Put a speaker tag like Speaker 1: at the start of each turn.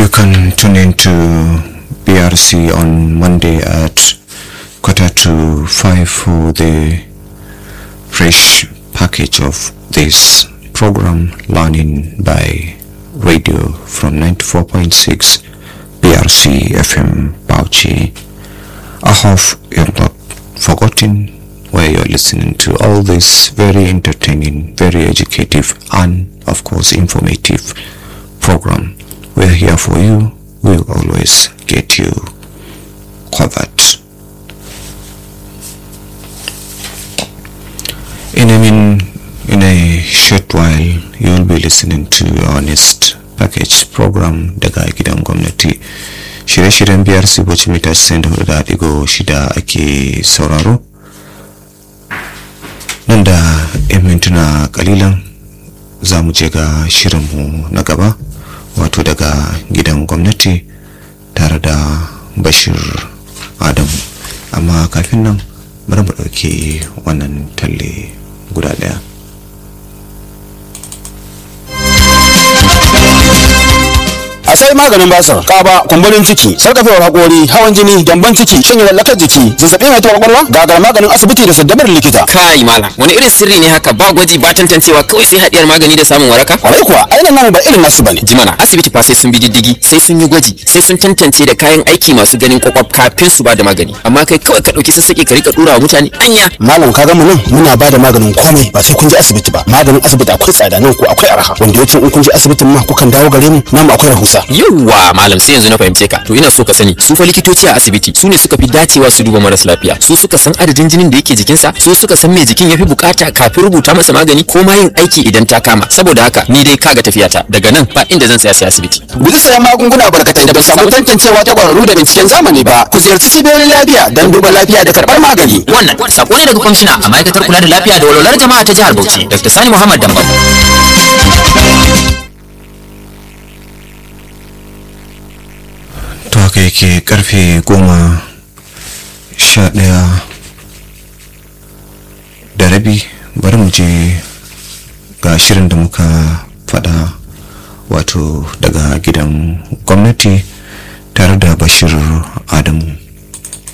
Speaker 1: You can tune into BRC on Monday at quarter to five for the fresh package of this program, Learning by Radio from 94.6 BRC FM Bauchi. I hope you're not forgotten where you're listening to all this very entertaining, very educative, and of course informative program. We're here for you. We'll always get you covered. In a, min, in a short while, you'll be listening to our next package program daga gidan gwamnati. Shirye-shiryen biyar Siboci mita 94.6 ake sauraro. Nan da 'yan mintuna kalilan za mu je ga shirinmu na gaba. wato daga gidan gwamnati tare da bashir adamu amma kafin nan bari mu ɗauki wannan talle guda ɗaya
Speaker 2: a sai maganin basir kaba kumburin ciki sarkafewar hakori hawan jini gyamban ciki shin lallakar jiki zazzabi mai taɓa kwakwalwa gagar maganin asibiti da saddamar likita
Speaker 3: kai malam wani irin sirri ne haka ba gwaji ba tantancewa kawai sai hadiyar magani da samun waraka
Speaker 2: kwarai kuwa ainihin namu ba irin nasu bane
Speaker 3: jimana asibiti fa sai sun bi diddigi sai sun yi gwaji sai sun tantance da kayan aiki masu ganin kwakwaf kafin su ba da magani amma kai kawai ka dauki sassaƙe ka rika dura wa mutane anya
Speaker 2: malam ka mu nan muna ba da maganin komai ba sai kun je asibiti ba maganin asibiti akwai tsada nan ko akwai arha wanda yake in kun je asibitin ma kukan dawo gare mu namu akwai rahusa
Speaker 3: yawwa malam sai yanzu na fahimce ka to ina so ka sani su fa likitoci a asibiti su ne suka fi dacewa su duba maras lafiya su suka san adadin jinin da yake jikinsa su suka san me jikin yafi bukata kafin rubuta masa magani ko ma yin aiki idan ta kama saboda haka ni dai kaga tafiyata daga nan ba inda zan tsaya sai asibiti
Speaker 2: guji sayan magunguna barkatai da ba samu tantancewa ta kwararru da binciken zamani ba ku ziyarci cibiyoyin lafiya don duba lafiya da karɓar magani
Speaker 3: wannan sako ne daga kwamishina a ma'aikatar kula da lafiya da walwalar jama'a ta jihar Bauchi Dr. Sani Muhammad Dambam
Speaker 1: to haka yake karfe goma sha ɗaya da rabi bari mu je ga shirin da muka faɗa wato daga gidan gwamnati tare da bashir adamu